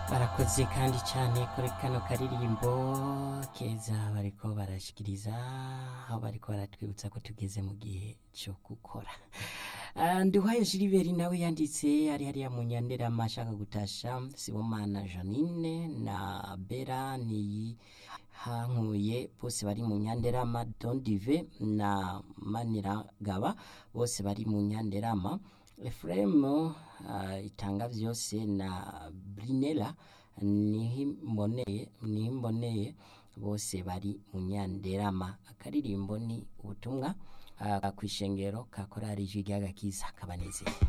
barakoze kandi cyane kuri kano karirimbo keza bariko barashikiriza aho bariko baratwibutsa ko tugeze mu gihe cyo gukora Ah, nduwayo Gilbert nawe yanditse ari hariya mu nyanderama ashaka gutasha Sibomana Janine na Bera ni hankuye bose bari mu nyanderama Don Dive na Maniragaba bose bari mu nyanderama Ephraim uh, itanga vyose na Brinella nihimboneye nihimboneye bose bari mu nyanderama akaririmbo ni ubutumwa uh, kwishengero ka korari Jigaga kiza kabanezeye